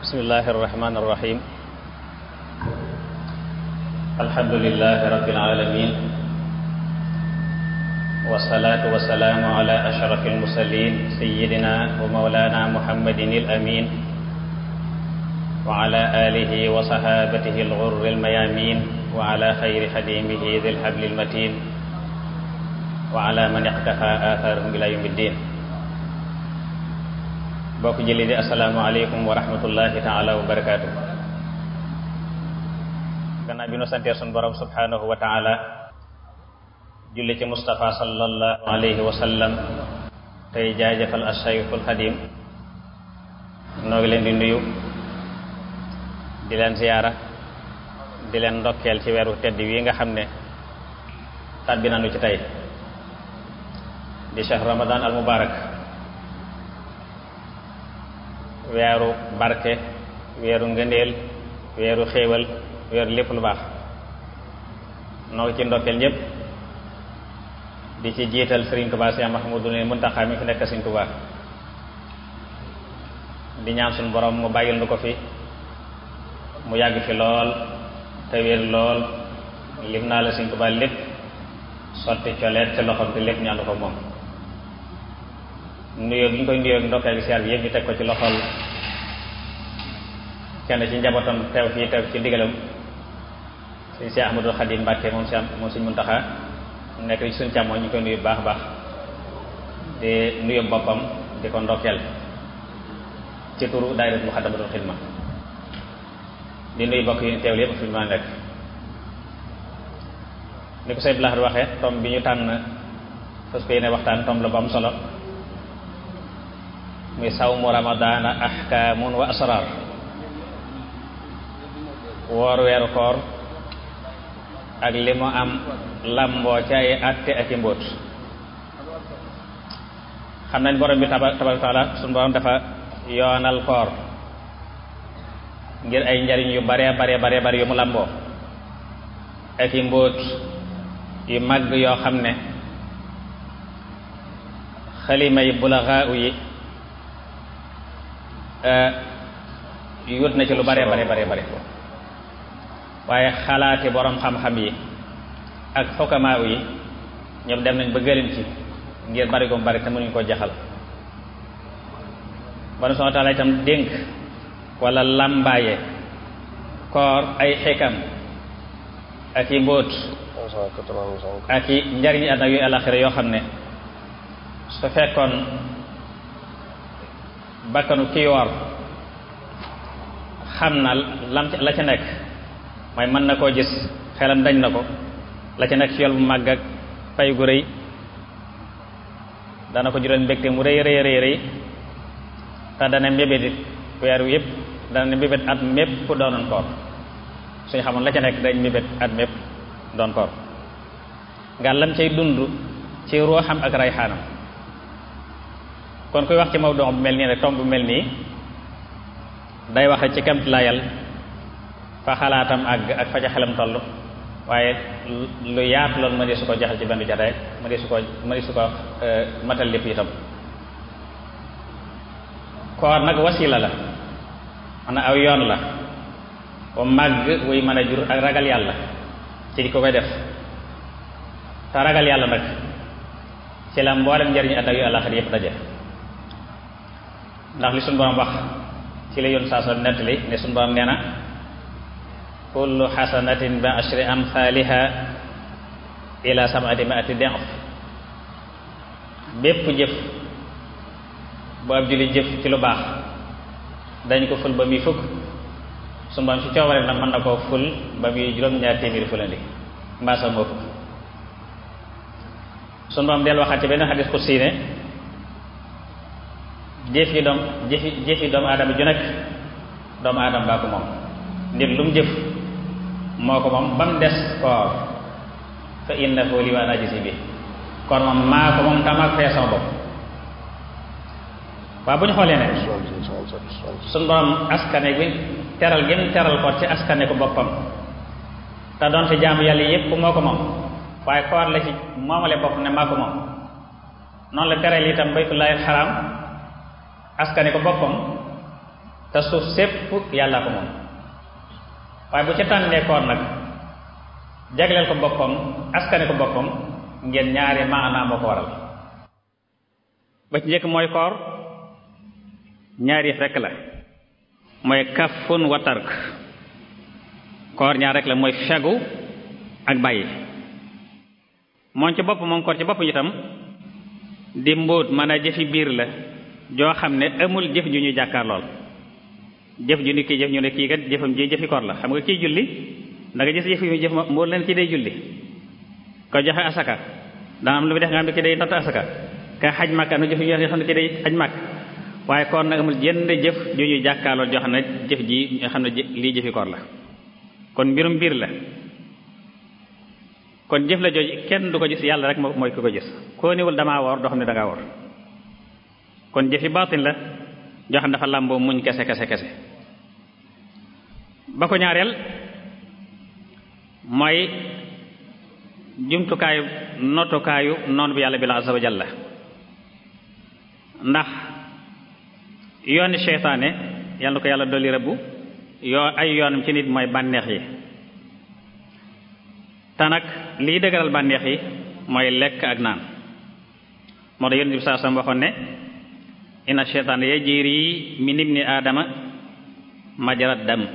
bismillahi arrahmani irrahim alhamdulilahi rabbil alamin wasalaatu wasalaamu ala ashraf almursalin sayidina wa maulana muhammadin alamin wa ala alihi wa sahabatihi alghurri almayamin wa ala xayri xadimihi dhi lhabli almatin wa ala man iqtafa atharahum ila yawmi ddin bokk jëli di asalaamu aleykum wa rahmatullahi taala wa barakaatu gannaaw bi nu santee sun borom subhanahu wa taala julli ci Mustafa sallallahu alayhi wa sallam tey jaajëfal ashaykhul xadim noo ngi leen di nuyu di leen ziyaara di leen ndokkeel ci weeru tedd wi nga xam ne tàbbi nañu ci tey di shahr ramadan al mubarak weeru barke weeru ngëndeel weeru xéewal weeru lépp lu baax noo ci ndokkeel ñépp di ci jiital Sëriñ Tuubaa Séex Mahmadu Muntaxa mi fi nekk Sëriñ Tuubaa di ñaan suñu borom mu bàyyil nu ko fi mu yàgg fi lool te wér lool lim naa la Sëriñ Tuubaa lépp sotti coleet ci loxoom te lépp ñaanu ko moom nuyoo bi ñu koy nuyoo ndokkeel gi siyaar bi yëpp ñu teg ko ci loxol kenn ci njabootam teew fii teew ci ndigalam suñ si Ahmadul Xadim Mbàkke moom si moom suñ Muntaxa nekk ci suñ càmmoñ ñu koy nuyu baax baax di nuyu boppam di ko ndokkeel ci turu daayira Muxaddamatul Xidma di nuyu bokk yi ñu teew yëpp fi ma nekk ni ko say blaxar waxee tom bi ñu tànn fas ko yéene waxtaan tom la bu am solo muy sawmu ramadaana ahkaamun wa asrar woor weeru koor ak li mu am lamboo ci ay àtte ak i mbóot xam nañ borom bi tabaraka taala suñu borom dafa yoonal koor ngir ay njariñ yu bare bare bare bare yu mu lamboo ak i mbóot yu màgg yoo xam ne xalima yi bulaxaa yi yut na ci lu bare bare bare bare waaye xalaati borom xam-xam yi ak xokamaa yi ñoom dem nañ ba gëlin ci ngir bari ko bari te mënuñ koo jaxal bana soo taala itam dénk wala làmbaaye koor ay xikam ak i mbóot ak i njariñi àddina yu àllaxira yoo xam ne su fekkoon bakkanu kii woor xam na lam la ca nekk mooy mën na koo gis xelam dañ na ko la ca nekk ci yool bu màgg ak pay gu rëy dana ko jural mbégte mu rëy rëy rëy rëy te dana mbébét it weer wi yëpp dana mbébét at mépp doonoon koor suñu xamoon la ca nekk dañ mbébét at mépp doon koor nga lam cay dund ci ruuxam ak rayxaanam kon kuy wax ci mawdu bu mel nii rek tomb bu mel nii day waxe ci kemt layal fa xalaatam àgg ak fa ca xelam toll waaye lu yaatu loolu ma di su ko jaxal ci benn jataay ma di su ko ma di su ko matal lépp itam koor nag wasila la man aw yoon la wa màgg wuy mën a jur ak ragal yàlla ci di ko koy def te ragal yàlla nag ci la mboolem njariñu àddina yu àllaxira yépp daje ndax li suñu borom wax ci la yoon saa sa nettali ne suñu borom nee na kullu xasanatin bi ashri amthaliha ila sab'ati mi'ati di'f bépp jëf bu ab julli jëf ci lu baax dañ ko ful ba muy fukk suñu borom ci coobare nag mën na koo ful ba muy juróom-ñaar téeméeri fulandi mbaa sax moo fukk suñu borom del waxaat ci benn xadis ku siine jëf yi doom jëfi jëfi doomu aadama ju nekk doomu aadama baa ko moom nit lu mu jëf moo ko moom ba mu des koor fa innahu li wa ana ajzi bi koor moom maa ko moom tamaa ko fee sama bopp waaw bu ñu xoolee ne suñu borom askane bi teral gën teral ko ci askane ko boppam te doonte jaamu yàlla yépp moo ko moom waaye koor la ci moomale bopp ne maa ko moom noonu la tereel itam baytullahi xaraam askane ko boppam te suuf sépp yàlla ko moom waaye bu ca tànnee koor nag jagleel ko boppam askane ko boppam ngeen ñaari maanaa moo ko waral ba ci njëkk mooy koor ñaari yëf rekk la mooy kafun wa tark koor ñaar rek la mooy fegu ak bàyyi moom ci bopp moom koor ci bopp itam di mbóot mën a jëfi biir la joo xam ne amul jëf ju ñuy jàkkaar lool jëf ju ni kii jëf ñu ne kii kat jëfam ji jëfi koor la xam nga kii julli da nga gis jëf yi jëf mbóot leen kii day julli ko joxe asaka dana am lu mu def nga xam ne kii day natt asaka ka xaj màkka nu jëf yi xam ne kii day xaj màkk waaye koor nag amul jenn jëf ju ñuy jàkkaarloo joo xam ne jëf ji nga xam ne lii jëfi koor la kon mbirum biir la kon jëf la jooju kenn du ko gis yàlla rek mooy ku ko gis koo niwul damaa woor doo xam ne dangaa woor kon jëfi baatin la joo xam ne dafa làmboo muñ kese kese kese ba ko ñaareel mooy jumtukaayu notukaayu noonu bi yàlla bi la azza wa jalla ndax yooni seytaane yàlla na ko yàlla dolli rëbbu yoo ay yoonam ci nit mooy bànneex yi te nag lii dëgëral bànneex yi mooy lekk ak naan moo tax yonent bi saa sam waxoon ne inna seytaan yajri min ibni aadama majrad dam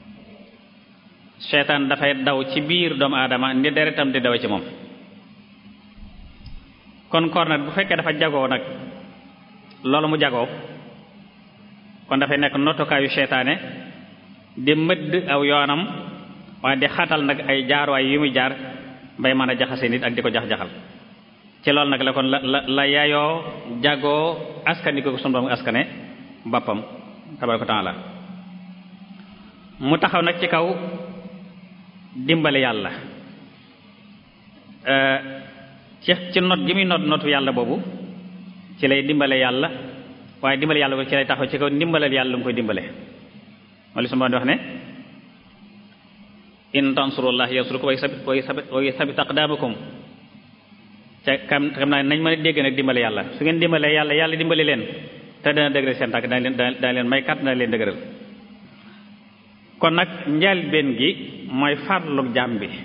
seytaan dafay daw ci biir doomu aadama ni deretam di daw ci moom kon koor nag bu fekkee dafa jagoo nag loolu mu jagoo kon dafay nekk nottukaayu seytaane di mëdd aw yoonam waaye di xatal nag ay jaarwaay yu muy jaar bay mën a jaxase nit ak di ko jax-jaxal ci loolu nag la kon la la la yaayoo jagoo askani ko sunu borom askane boppam tabaraka taala mu taxaw nag ci kaw dimbali yàlla ci ci not gi muy not notu yàlla boobu ci lay dimbale yàlla waaye dimbale yàlla ko ci lay taxaw ci kaw ndimbalal yàlla lu mu koy dimbale moo li su ma di wax ne in tansurullah yansurkum wa yuthabbit aqdamakum ca kam xam naa nañ mën a dégg nag dimbale yàlla su ngeen dimbalee yàlla yàlla dimbali leen te dana dëgëral seen tànk dana leen dana leen may kat dana leen dëgëral kon nag njëlbéen gi mooy farlu jaam bi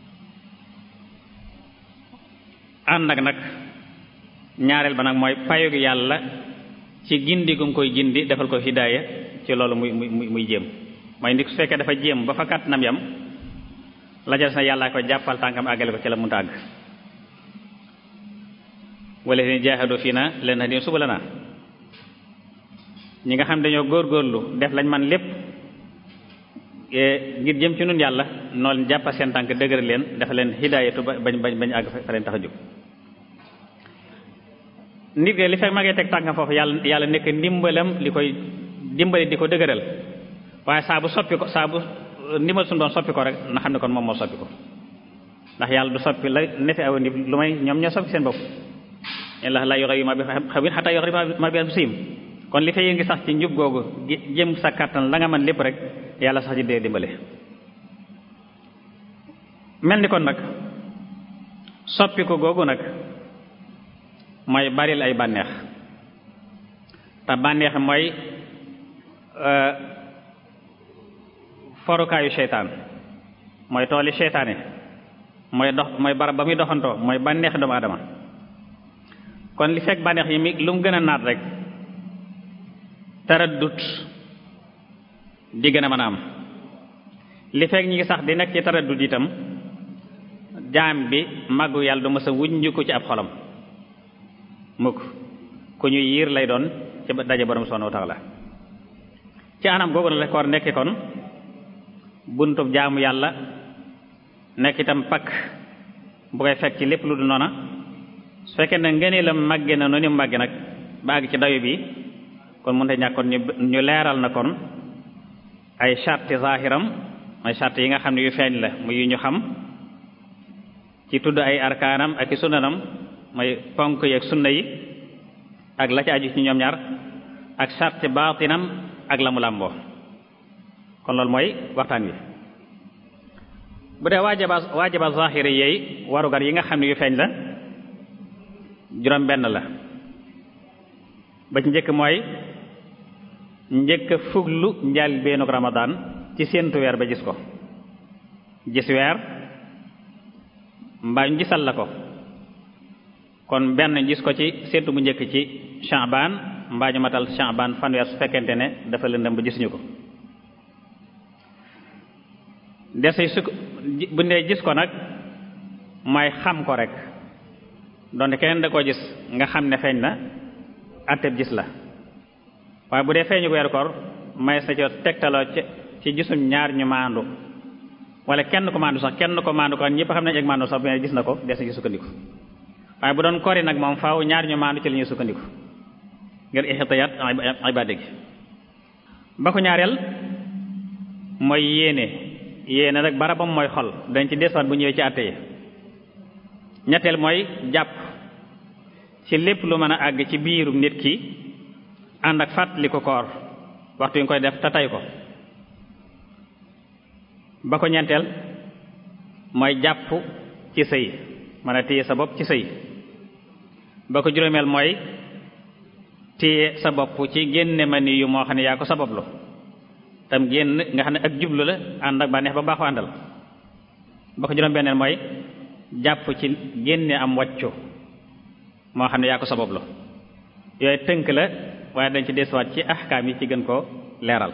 ànd ak nag ñaareel ba nag mooy payug yàlla ci gindi gu mu koy gindi defal ko hidaaya ci loolu muy muy muy jéem mooy nit su fekkee dafa jéem ba fa kàttanam yam la jas na yàllaa ko jàppal tànkam àggale ko ci la mu tàgg wala ni jaahadu fii na leen na di subulanaa ñi nga xam dañoo góorgóorlu def lañ man lépp ngir jëm ci nun yàlla noonu jàppa seen tànk dëgër leen dafa leen hidaayatu ba bañ bañ bañ àgg fa leen tax a jóg nit li fekk ma ngay teg tànkam foofu yàlla yàlla nekk ndimbalam li koy dimbali di ko dëgëral waaye saa bu soppi ko saa bu ndimbal suñu doon soppi ko rek na xam ne kon moom moo soppi ko ndax yàlla du soppi la nefi aw nit lu may ñoom ñoo soppi seen bopp la la yoxe yu ma bi xawin xataa yoxe ma bi siim kon li fay ngi sax ci njub googu jëm sa kàttan la nga mën lépp rek yàlla sax ci dee dimbale mel ni kon nag soppi ko googu nag mooy baril ay bànneex te bànneex mooy forukaayu seytaan mooy tooli seytaane mooy dox mooy barab ba muy doxantoo mooy bànneex doomu aadama kon li fekk bànneex yi mi lu mu gën a naat rek taraddut di gën a mën a am li fekk ñi ngi sax di nekk ci taraddut itam jaam bi màggu yàlla du mës a wuññu ko ci ab xolam mukk ku ñu yiir lay doon ci daje borom subhanahu wa ta'ala ci anam googu na la koor nekk kon buntub jaamu yàlla nekk itam pakk bu koy fekk ci lépp lu du noona su fekkee ne ngeen la màgge na noonu màgge nag ba àgg ci dayu bi kon mënta ñàkk kon ñu leeral na kon ay charte zahiram mooy charte yi nga xam ne yu feeñ la muy yu ñu xam ci tudd ay arkaanam ak i sunnanam mooy ponk yi ak sunna yi ak la ci aju ci ñoom ñaar ak charte baatinam ak la mu làmboo kon loolu mooy waxtaan wi bu dee waajaba waajaba zahiri yeey warugar yi nga xam ne yu feeñ la juróom benn la ba ci njëkk mooy njëkk a fuglu njaal beenug ramadaan ci séentu weer ba gis ko gis weer mbaa ñu gisal la ko kon benn gis ko ci séentu bu njëkk ci Sha'ban mbaa ñu matal Sha'ban fanweer su fekkente ne dafa lëndëm ba gisuñu ko dese su bu ndee gis ko nag mooy xam ko rek donte keneen da koo gis nga xam ne feeñ na atteb gis la waaye bu dee feeñu ko weeru koor may sa co tegtaloo ci ci gisum ñaar ñu maandu wala kenn ko maandu sax kenn ko maandu ko ñëpp xam nañ ak maandu sax bu gis na ko des na ci sukkandiku waaye bu doon kori nag moom faaw ñaar ñu maandu ci la ñuy sukkandiku ngir ixtiyaat ibaade gi ba ko ñaareel mooy yéene yéene nag barabam mooy xol dañ ci desuwaat bu ñëwee ci àtte yi ñetteel mooy jàpp ci lépp lu mën a àgg ci biiru nit ki ànd ak fàttali ko koor waxtu yi nga koy def te tay ko ba ko ñeenteel mooy jàpp ci sëy mën a téye sa bopp ci sëy ba ko juróomeel mooy téye sa bopp ci génne ma ni yu moo xam ne yaa ko sabablu tam génn nga xam ne ak jublu la ànd ak bànneex ba baaxu àndal ba ko juróom benneel mooy jàpp ci génne am wàccu moo xam ne yaa ko sabablu yooyu tënk la waaye dañ ci desuwaat ci ahkaam yi ci gën koo leeral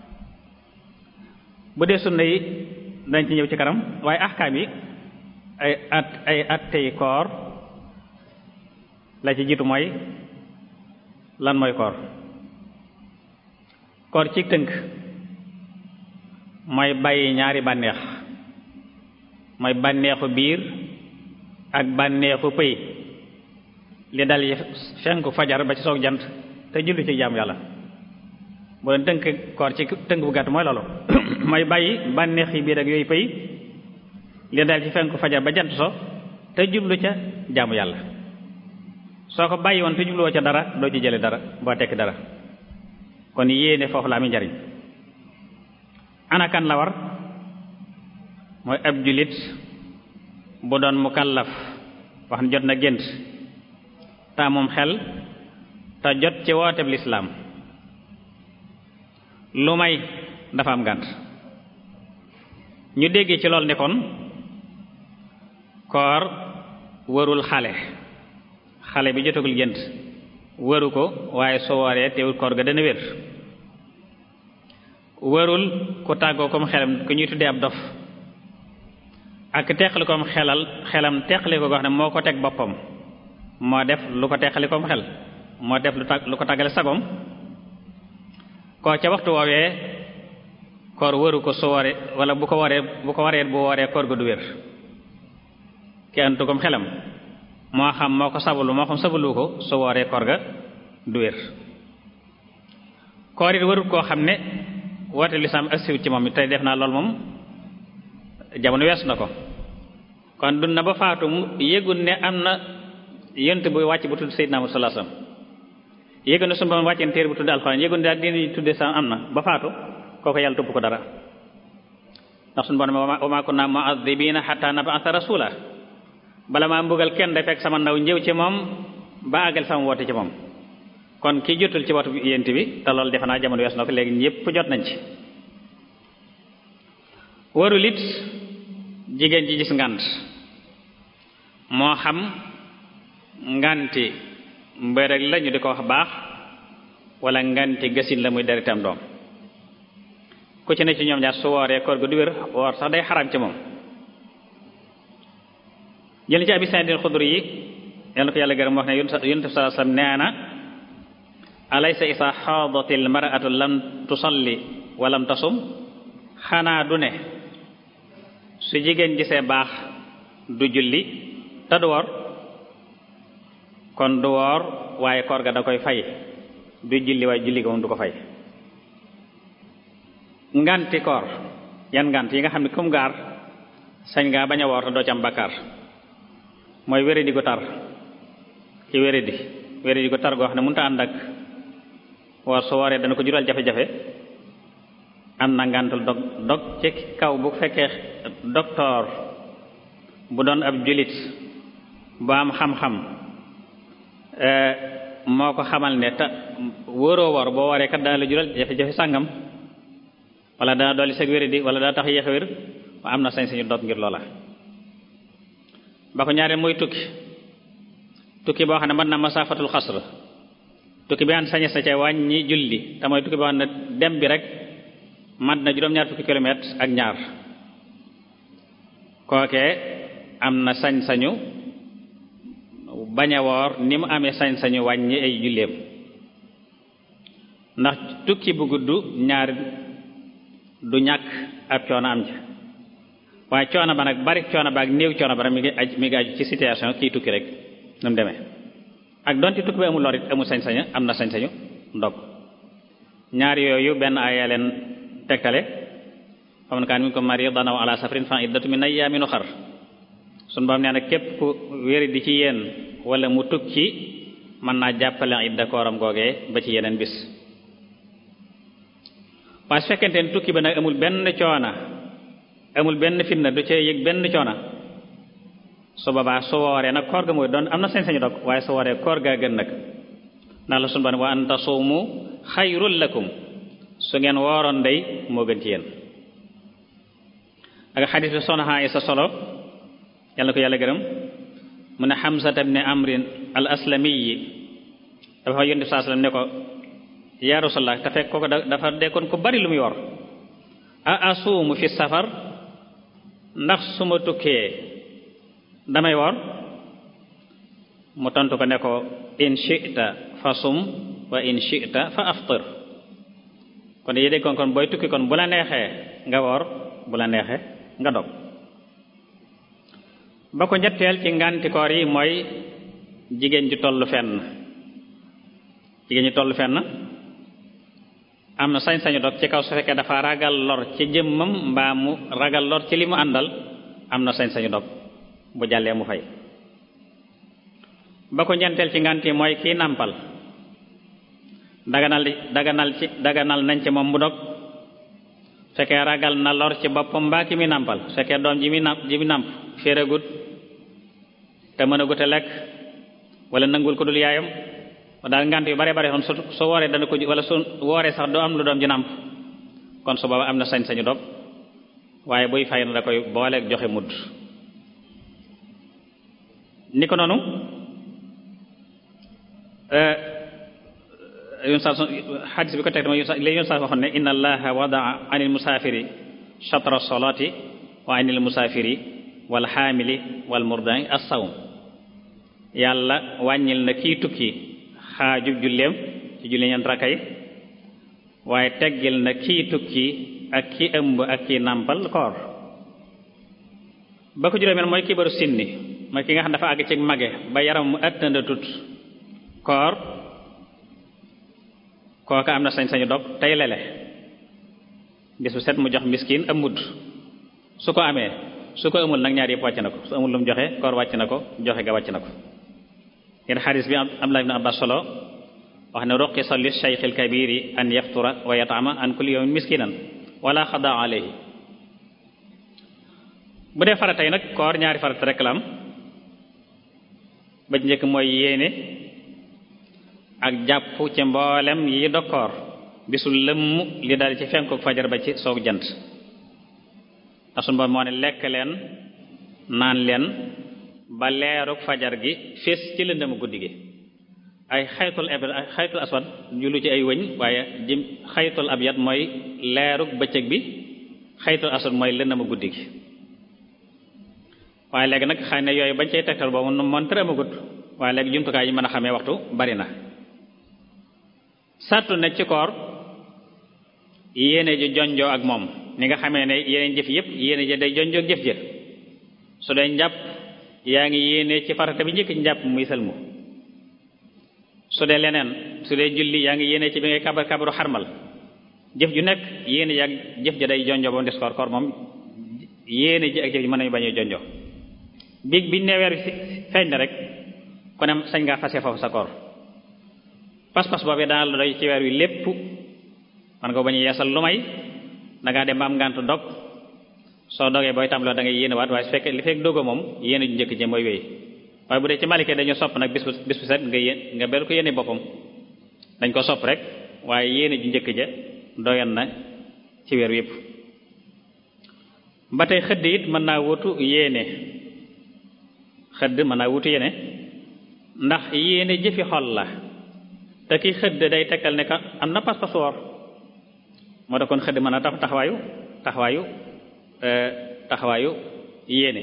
bu dee sunna yi dañ ci ñëw ci kanam waaye ahkaam yi ay at ay attey koor la ci jiitu mooy lan mooy koor koor ci tënk mooy bàyyi ñaari bànneex mooy bànneexu biir ak bànneexu pëy li dal yi fenku fajar ba ci soog jant te julli ci jaamu yàlla bu doon tënk koor ci tënk bu gàtt mooy loolu mooy bàyyi bànneex yi biir ak yooyu pëy li dal ci fenku fajar ba jant so te jublu ca jaamu yàlla soo ko bàyyi woon te jubluwoo ca dara doo ci jële dara boo tekki dara kon yéene foofu la am njariñ anakan la war mooy ab jullit bu doon mukallaf wax ne jot na gént ta moom xel te jot ci wooteb lislaam lu may dafa am gànt ñu déggee ci lool ne kon koor warul xale xale bi jotagul gént waru ko waaye soo waree teewul koor ga dana wér warul ku tàggoo kom xelam ku ñuy tuddee ab dof ak teqali kom xelal xelam teqali ko goo xam ne moo ko teg boppam moo def lu ko teqali kom xel moo def lu tag lu ko tàggale sagom koo ca waxtu woowee koor waru ko su waree wala bu ko waree bu ko waree bu waree koor ga du wér ki antu kom xelam moo xam moo ko sabalu moo xam sabalu ko su wooree koor ga du wér koor it warul koo xam ne woote lislaam agsiwut ci moom tey def naa lool moom jamono weesu na ko kon dund na ba faatu mu yëgul ne am na yent bu wàcc bu tudd Seydina Muhammad sallallahu alayhi wasallam yëgul ne sunu Boroom wàcceen téere bu tudd alxuraan yëgul ne daal dina tudde sa am na ba faatu kooku yàlla topp ko dara ndax sunu Boroom wa maa kunna mu'adhibiina hatta nab'atha rasuula bala maa mbugal kenn day fekk sama ndaw njëw ci moom ba àggal sama woote ci moom kon ki jotul ci woote yent bi te loolu defe naa jamono wees na ko léegi ñépp jot nañ ci warul it jigéen ji gis ngant moo xam nganti mbërëg la ñu di ko wax baax wala nganti gasin la muy deritam doom ku ci ne ci ñoom ñaar su wooree koor gu du wér woor sax day xaraam ci moom jël ci abi Saïd al-Xudri yi yal na ko yàlla gërëm wax ne yonent bi sallallahu alayhi wasallam nee na alaysa isa xaadatil mar'atu lam tusalli wa lam tasum xanaa du ne su jigéen gisee baax du julli te du woor kon du woor waaye koor ga da koy fay du julli waaye julli ga moom du ko fay nganti koor yan ngant yi nga xam ne kum gaar sañ ngaa bañ a woor te doo ci am bakkaar mooy wéradi gu tar ci wéradi wéradi gu tar goo xam ne mënut a ànd ak woor su wooree dana ko jural jafe-jafe am na ngantul dog dog ci kaw bu fekkee docteur bu doon ab julit bu am xam-xam moo ko xamal ne te wóoroo woor boo waree kat dana la jural jafe-jafe sàngam wala dana dolli seg wéri di wala dana tax yéex a wér ma am na sañ-sañu dog ngir loola ba ko ñaareel mooy tukki tukki boo xam ne mën na masaafatul xasr tukki bi an sañes na ca wàññi julli te mooy tukki boo xam ne dem bi rek mat na juróom-ñaar fukki kilomètre ak ñaar kookee am na sañ-sañu bañ a woor ni mu amee sañ-sañu wàññi ay julleem ndax tukki bu gudd ñaar du ñàkk ab coono am ca waaye coono ba nag bari coono ba ak néew coono ba nag mi ngi aj mi ngi aju ci situation kii tukki rek nu mu demee ak donte tukki bi amul lor it amul sañ-sañu am na sañ-sañu ndog ñaar yooyu benn aaya leen tegtale xam na kaan mi ko mari danaw ala safrin fa iddatu min ayyaamin uxar sun boom nee na képp ku wéri di ci yéen wala mu tukki mën naa jàppale idda kooram googee ba ci yeneen bis waaye su fekkente ne tukki ba nag amul benn coona amul benn fitna du cee yëg benn coona su boobaa su wooree nag koor ga mooy doon am na sañ-sañu dog waaye su wooree koor gaa gën nag ndax la sunu ba ne wa an tasuumu xayrul lakum su ngeen wooroon day moo gën ci yéen ak xadis bi soxna Aysa solo yàlla ko yàlla gërëm mu ne Hamzata ibn Amrin al aslami yi dafa fa yónni saa sallam ne ko yaa Rasulallah te fekk kooku dafa dekkoon ko bari lu muy wor a asuumu fi safar ndax su ma tukkee damay wor mu tontu ko ne ko in shi'ta fa sum wa in shi'ta fa aftir kon yi déggoon kon booy tukki kon bu la neexee nga woor bu la neexee nga dog ba ko ñetteel ci nganti koor yi mooy jigéen ju tollu fenn jigéen ju tollu fenn am na sañ-sañu dog ci kaw su fekkee dafa ragal lor ci jëmmam mbaa mu ragal lor ci li mu àndal am na sañ-sañu dog bu jàllee mu fay ba ko ñeenteel ci ngant yi mooy kii nàmpal daganal daganal ci daganal nañ ci moom mu dog fekkee ragal na lor ci boppam mbaa ki mi nàmpal fekkee doom ji mi nàmp ji mi nàmp féeragut te mën a gute lekk wala nangul ko dul yaayam daal ngant yu bare bare kon su su wooree dana ko wala su wooree sax doo am lu doom ji nàmp kon su booba am na sañ-sañu dog waaye buy fay na da koy booleeg joxe mudd ni ko noonu yun sa xadis bi ko teg dama léegi yun sa waxoon ne inna allaha wadaa anil musaafiri chatra solati wa anil musaafiri wal xaamili wal murdani as-sawm yàlla wàññil na kii tukki xaajub julleem ci julli ñeent rakka yi waaye teggil na kii tukki ak ki ëmb ak ki nàmpal koor ba ko juróomeel mooy kibaru sinni mooy ki nga xam dafa àgg ci mage ba yaram mu ëttanda tut koor kooka am na sañ-sañu dog tey lele bis bu set mu jox miskin am mudd su ko amee su ko amul nag ñaar yëpp wàcc na ko su amul lu mu joxe koor wàcc na ko joxe ga wàcc na ko ngeen xadis bi Abdullah ibn Abbas solo wax ne ruqisa li shaykh al kabiri an yaftura wa yat'ama an kulli yawmin miskinan wala xada alayhi bu dee farata yi nag koor ñaari farata rek la am ba ci njëkk mooy yéene ak jàpp ci mboolem yi dokkoor bisu lëmm li dal ci fenku fajar ba ci soog jant ndax sunu Boroom moo ne lekk leen naan leen ba leeruk fajar gi fees ci lëndëmu guddi gi ay xaytul ab ay xaytul aswad julu ci ay wëñ waaye jim xaytul abyad mooy leeruk bëccëg bi xaytul aswad mooy lëndëmu guddi gi waaye léegi nag xëy na yooyu bañ cay tegtal boobu moom tër amagut waaye léegi jumtukaay yi mën a xamee waxtu bari na sartu nekk ci koor yéene ji jonjoo ak moom ni nga xamee ne yeneen jëf yëpp yéene ji day jonjoo ak jëf jëf su dee njàpp yaa ngi yéene ci farata bi njëkk njàpp muy sëlmu su dee leneen su dee julli yaa ngi yéene ci bi ngay kabar kabaru xarmal jëf ju nekk yéene ji ak jëf ji day jonjoo ba mu des koor koor moom yéene ji ak jëf ji mën nañu bañee jonjoo biig biñ ne weer feeñ na rek ku ne sañ ngaa fase foofu sa koor pas-pas boobee dana la doy ci weer wi lépp man nga bañ a yeesal lu may dangaa dem ba am ngàntu dog soo dogee booy tàmbaloo da ngay yéene waat waaye su fekkee li fekk dogo moom yéene ju njëkk ji mooy wéy waaye bu dee ci malike dañu sopp nag bis bu bis bu set nga yéen nga beru ko yéene boppam dañ ko sopp rek waaye yéene ju njëkk ja doyan na ci weer yépp ba tey xëdd it mën naa wutu yéene xëdd mën naa wutu yéene ndax yéene jëfi xol la te ki xëdd day tekkal ne ka am na pas-pas woor moo tax kon xëdd mën a tax taxawaayu taxawaayu taxawaayu yéene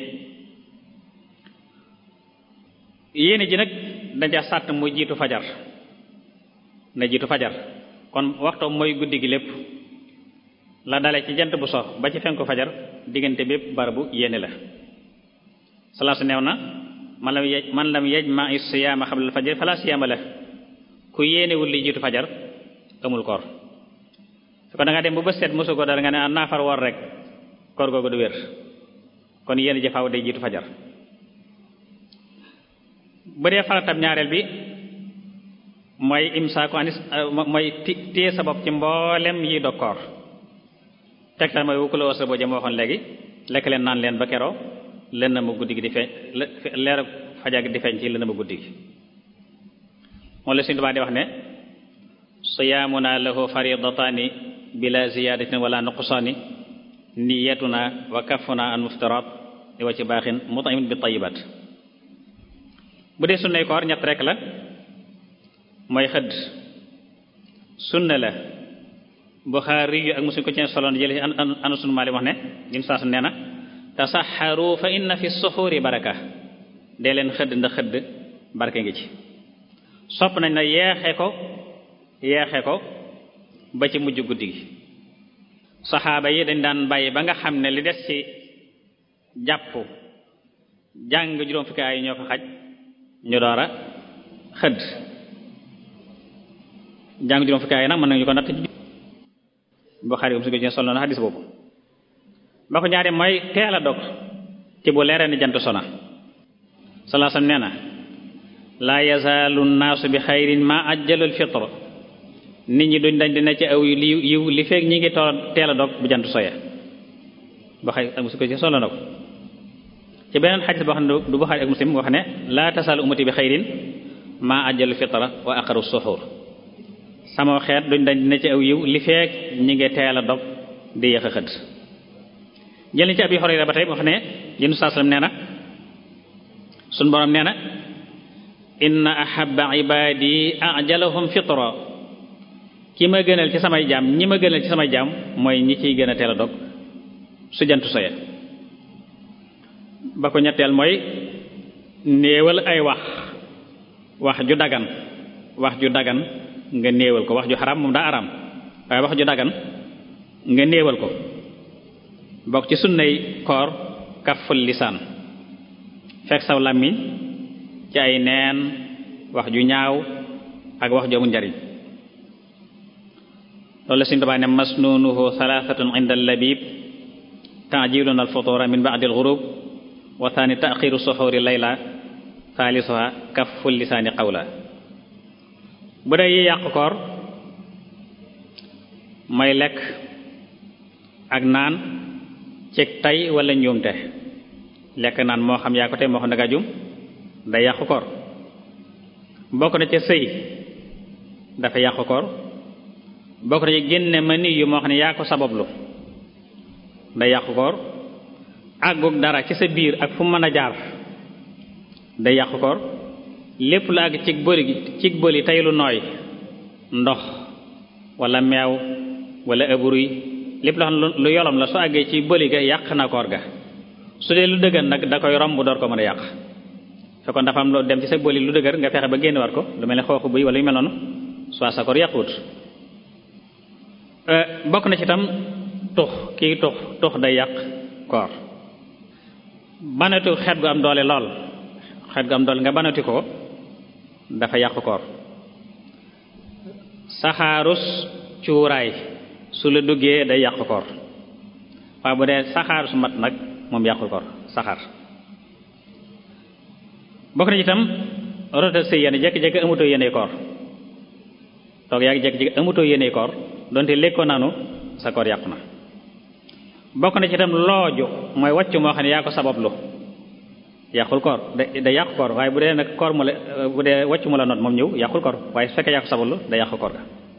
yéene ji nag daja sàtt mu jiitu fajar na jiitu fajar kon waxtoom mooy guddi gi lépp la dale ci jant bu sox ba ci fenku fajar diggante bépp barabu yéene la salaasu neew na man lam yej man lam yajma siyaama xablal fajar fala siyaama la ku yéenewul li jiitu fajar amul koor su ko da nga dem bu bës seet mosu ko dara nga ne a naafar woor rek koor googu du wér kon yéene jëfaaw day jiitu fajar bu dee faratab ñaareel bi mooy imsaaku anis mooy téye sa bopp ci mboolem yi dog koor tegtal mooy wukku la wasa boo jëm waxoon léegi lekk leen naan leen ba keroo len na ma guddi gi di feeñ leer fajar gi di feeñ ci len na ma guddi gi moom la suñu Tuubaa di wax ne siyaamuna lahu faridataani bila ziyadatin wala nuqsaani niyatuna wa kafuna an muftarat di wa ci baaxin mut'imin bi tayyibat bu dee sunnay koor ñett rek la mooy xëdd sunna la Buxaari yu ak Muslim ko ci soloon jële anu sunu maali wax ne lim saa su nee na tasaxaru fa inna fi suxuuri baraka dee leen xëdd ndax xëdd barke ngi ci sopp nañ na yeexe ko yeexe ko ba ci mujj guddi gi saxaaba yi dañ daan bàyyi ba nga xam ne li des ci jàpp jàng juróom fukki ay ñoo fa xaj ñu door a xëdd jàng juróom fukki ay nag mën nañu ko natt ci Buxaari um si ko sol na xadis boobu ba ko ñaari mooy teel a dog ci bu leeree ni jant sona salaasam nee na laa yazaalu naasu bi xayrin ma ajjalul fitr nit ñi duñ dañ dina ci aw li yiw li feek ñi ngi tool teel a dog bu jant soya Buxaari ak Muslim ko ci solo na ko ci beneen xadis boo xam ne du Buxaari ak Muslim wax ne laa tasaalu ummati bi xayrin ma ajjalul fitra wa aqaru suxur sama xeet duñ dañ dina ci aw yiw li feek ñi ngi teel a dog di yéex a xëdd jëliñ ci Abi Hurayra ba tey wax ne yéen saa sallam nee na suñ borom nee na inna ahabba ibadi ajalahum fitra ki ma gënal ci samay jaam ñi ma gënal ci samay jaam mooy ñi ciy gën a teel a dog su jant soye ba ko ñetteel mooy néewal ay wax wax ju dagan wax ju dagan nga néewal ko wax ju xaram moom daa araam waaye wax ju dagan nga néewal ko bokk ci sunnay koor kaful lisaan fekk saw làmmiñ ci ay neen wax ju ñaaw ak wax ju amul njariñ loolu la suñu Tuubaa ne masnunuhu thalathatun inda al-labib ta'jilun al-futura min ba'di al-ghurub wa thani ta'khiru suhuri layla thalithuha kaful lisaani qawla bu dee yi yàq koor mooy lekk ak naan ci tay wala njuumte lekk naan moo xam yaa ko tey moo xam danga jum day yàqu koor bokk na ca sëy dafa yàqu koor bokk na ci génne ma ni yu moo xam ne yaa ko sabablu day yàqu koor àggug dara ci sa biir ak fu mën a jaar day yàqu koor lépp lu àgg cig bëli gi cig bëli tey lu nooy ndox wala meew wala ëbruy lépp loo xam ne lu yolom la su àggee ci bëli ga yàq na koor ga su dee lu dëgër nag da koy romb door ko mën a yàq fekkoon dafa am lu dem ci sa bëli lu dëgër nga fexe ba génn war ko lu mel ne xooxu bëy wala yu mel noonu soit sa koor yàquwut bokk na ci itam tux kii tux tux day yàq koor banatu xeet gu am doole lool xeet gu am doole nga banati ko dafa yàq koor saxaarus cuuraay su la duggee day yàq koor waaye bu dee saxaar su mat nag moom yàqul koor saxaar bokk na ci itam rota sëy yéen jekki-jekki amutoo yéene koor toog yaa ngi jekki-jekki amutoo yéene koor donte lekkoo naanu sa koor yàqu na bokk na ci itam looju mooy wàcc moo xam ne yaa ko sabablu yàqul koor da day yàqu koor waaye bu dee nag koor mu la bu dee wàcc mu la noot moom ñëw yàqul koor waaye su fekkee yàqu sabablu day yàqu koor ga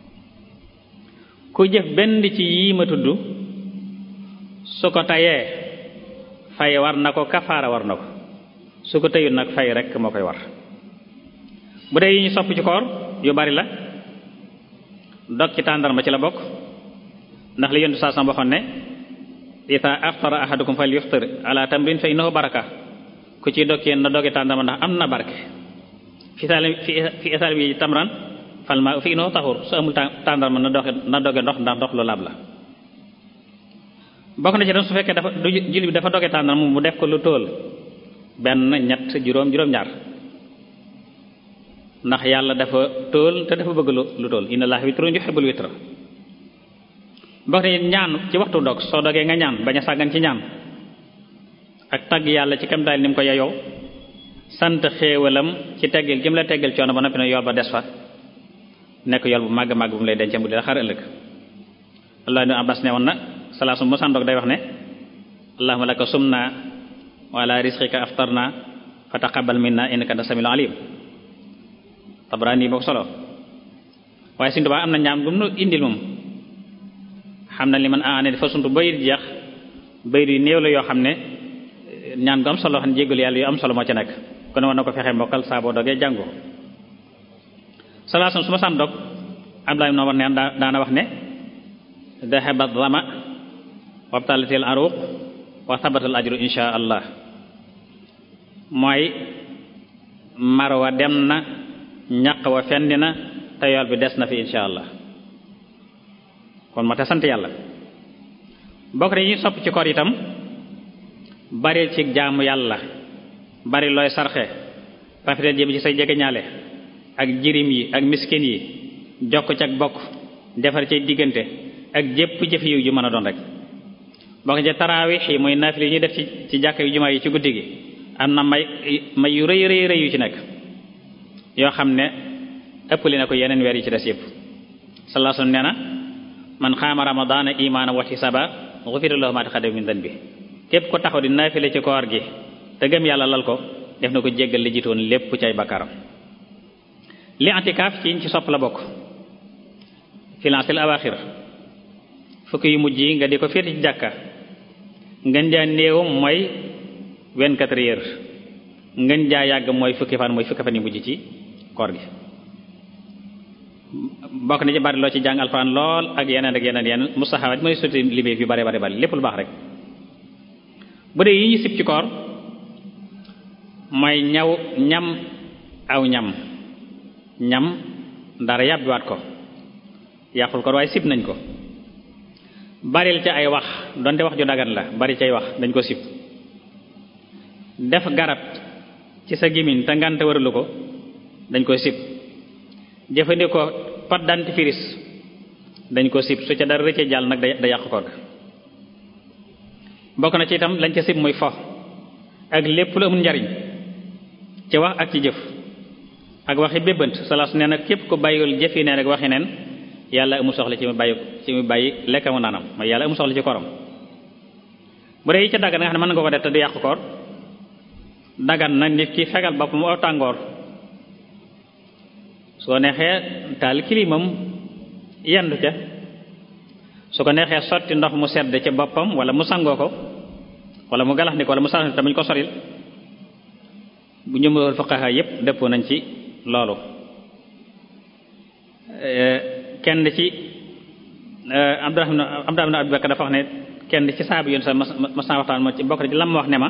ku jëf benn ci yii ma tudd su ko tayee fay war na ko kafaara war na ko su ko tëyul nag fay rek moo koy war bu dee yi ñu sopp ci koor yu bari la dog ci tàndarma ci la bokk ndax li yontu saa sam waxoon ne ita aftara ahadukum fal yuftir ala tamrin fa innahu baraka ku ci dog yéen na doge tàndarma ndax am na barke fi sal fi isal bi tamran fal ma fi innahu taxur su amul tàndarma na doge na doge ndox ndax ndox lu laab la bokk na ci dem su fekkee dafa du julli bi dafa doge tàndarma mu def ko lu tóol benn ñett juróom juróom-ñaar ndax yàlla dafa tóol te dafa bëgg lu tóol inna allaha witrun yuhibbul witra bokk na ñaan ci waxtu dog soo dogee nga ñaan bañ a sàggan ci ñaan ak tagg yàlla ci kam daal ni mu ko yeyoo sant xéewalam ci teggil jëm la teggil coono ba noppi na yool ba des fa nekk yool bu màgg màgg bu mu lay dencee bu di la xar ëllëg Allah ibn Abbas ne woon na salaasum mu sàndoog day wax ne allahumma laka sumna wa ala rizqika aftarna fa taqabbal minna innaka anta samiul alim Tabrani boo ko solo waaye Sëriñ Tuubaa am na ñaam bu mu indil moom xam na li man aane dafa suntu bayit jeex bayit yu néew la yoo xam ne ñaan gu am solo xam ne jéggal yàlla yu am solo moo ci nekk kon war na ko fexe mbokkal saa boo dogee jàngo salaasam su ma saan dog Abdullah ibn Umar neen daana wax ne dahaba dhama wabtalatil aruq wa thabatal ajru insha allah mooy marwa dem na ñaq wa fendi na te yool bi des na fi insha allah kon ma te sant yàlla bokk yi sopp ci koor itam bari ci jaamu yàlla bari looy sarxe rafetal jëm ci say jegeñaale ak jirim yi ak miskin yi jokk ci ak bokk defar ci diggante ak jépp jëf yiw ju mën a doon rek bokk ci taraawix yi mooy naafile yi ñuy def ci ci jàkk yu jumaa yi ci guddi gi am na may may yu rëy rëy rëy yu ci nekk yoo xam ne ëppali na ko yeneen weer yi ci des yëpp sallallahu alayhi wasallam nee na man xaama ramadaana imaana wa ihtisaba ghufira lahu ma taqaddama min dhanbi képp ko taxaw di naafile ci koor gi te gëm yàlla lal ko def na ko jéggal li jiitoon lépp ci ay bakkaram li antikaaf ci ci sopp la bokk filancil awaxir fukki yu mujj yi nga di ko féete ci jàkka ngën jaa néewam mooy vingt-quatre heures ngën jaa yàgg mooy fukki fan mooy fukki fan yu mujj ci koor gi bokk na ci bari loo ci jàng alxuraan lool ak yeneen ak yeneen yeneen mustahabaat mooy sotti liggéey yu bari bari bari lépp lu baax rek bu dee yi ñu sib ci koor mooy ñaw ñam aw ñam ñam dara yàbbiwaat ko yàqul koor waaye sib nañ ko baril ci ay wax donte wax ju dagan la bari ci ay wax dañ ko sib def garab ci sa gémmiñ te ngante waralu ko dañ ko sib jëfandikoo pâte dentifrice dañ ko sib su ca dara rëcce jàll nag da yàq koor ga bokk na ci itam lañ ca sib muy fo ak lépp lu amul njariñ ci wax ak ci jëf ak waxi bébbant salaas nee na képp ko bàyyiwul jëf yi neen ak waxi neen yàlla amul soxla ci mu bàyyi ci mu bàyyi lekkamu naanam mooy yàlla amul soxla ci korom bu dee yi ca daggan nga xam ne mën nga ko def te du yàq koor dagan na nit ki fegal bopp mu aw tàngoor soo neexee taal kilimam yendu ca su ko neexee sotti ndox mu sedd ca boppam wala mu sangoo ko wala mu galax ni ko wala mu sarax tamit ko soril bu ñëmul fuqaha yépp dëppoo nañ ci loolu kenn ci Abdurahman Abdurahman Abu Bakar dafa wax ne kenn ci saabu yoon sax mas naa waxtaan ma ci bokk ci lam ma wax ne ma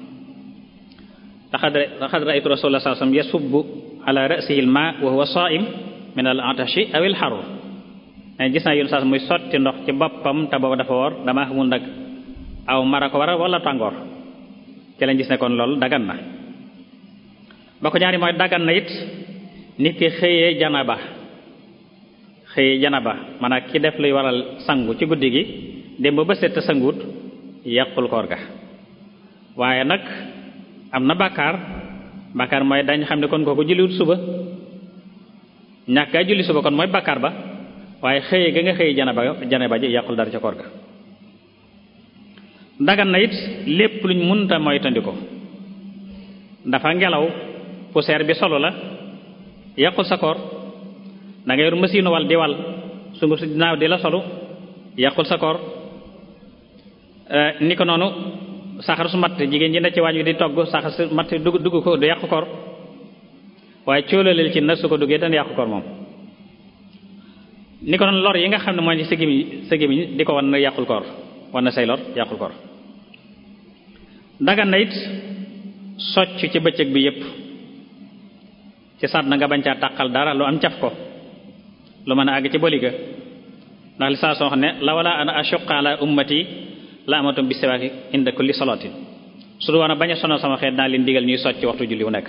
laqad ra'aytu rasulullah sallallahu alayhi wasallam yasubbu ala ra'sihi al-ma wa huwa sa'im min al-atashi aw al-harr gis naa yoon sax muy sotti ndox ci boppam te boobu dafa woor damaa xamul nag aw mara ko waral wala tàngoor ci lañ gis ne kon loolu dagan na ba ko ñaari mooy dagan na it nit ki xëyee janaba xëyee janaba maanaam ki def luy waral sangu ci guddi gi dem ba set sanguut yàqul koor ga waaye nag am na bàkkaar bàkkaar mooy dañ xam ne kon kooku julliwut suba ñàkk a julli suba kon mooy bàkkaar ba waaye xëyee ga nga xëyee janaba janaba ji yàqul dara ca koor ga dagan na it lépp luñ munta moytandi ko dafa ngelaw poussière bi solo la yàqul sa koor da nga yor machine wal di wal sungu si dinaaw di la solu yàqul sa koor ni ko noonu saxar su matt jigéen ñi ne ci waañ wi di togg saxar su matt dugg dugg ko du yàqu koor waaye cóolaleel ci nag su ko duggee dana yàqu koor moom ni ko noonu lor yi nga xam ne mooy sa gémmiñ sa gémmiñ di ko wan na yàqul koor wan na say lor yàqul koor dagan na it socc ci bëccëg bi yépp ci saat na nga bañ caa tàqal dara lu am caf ko lu mën a àgg ci boliga ndax li saa soo xam ne la wala ana ashuqa ala ummati la amatum bi siwaaki inda kulli salatin su du woon a bañ a sonal sama xeet naa leen digal ñuy socc waxtu julli wu nekk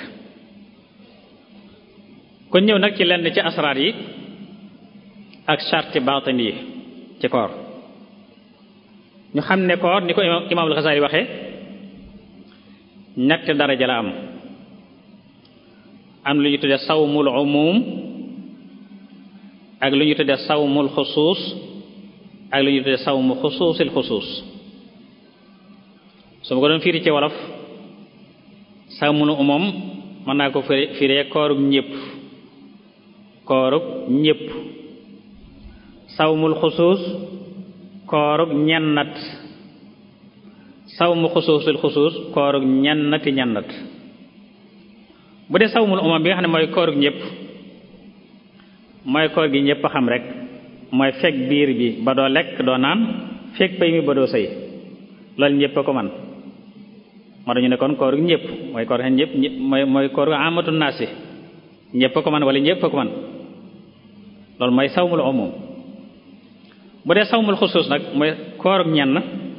kon ñëw nag ci lenn ci asraar yi ak charti baatin yi ci koor ñu xam ne koor ni ko imaam al-Ghazali waxee ñetti daraja la am am lu ñu tudde sawmul umum ak lu ñu tudde sawmul xusuus ak lu ñu tudde sawmu xusuusil xusuus su ma ko doon firi ci wolof sawmul umum mën naa ko firi firee koorug ñépp koorug ñépp sawmul xusuus koorug ñennat sawmu xusuusil xusuus koorug ñennati ñennat bu dee sawmul umam bi nga xam ne mooy koorug ñépp mooy koor gi ñépp xam rek mooy fekk biir bi ba doo lekk doo naan fekk pay mi ba doo sëy loolu ñépp a ko man moo dañu ne kon koorug ñépp mooy koor xen ñépp mooy mooy koorug amatu naasi ñépp a ko man wala ñépp a ko man loolu mooy sawmul umum bu dee sawmul xusuus nag mooy koorug ñenn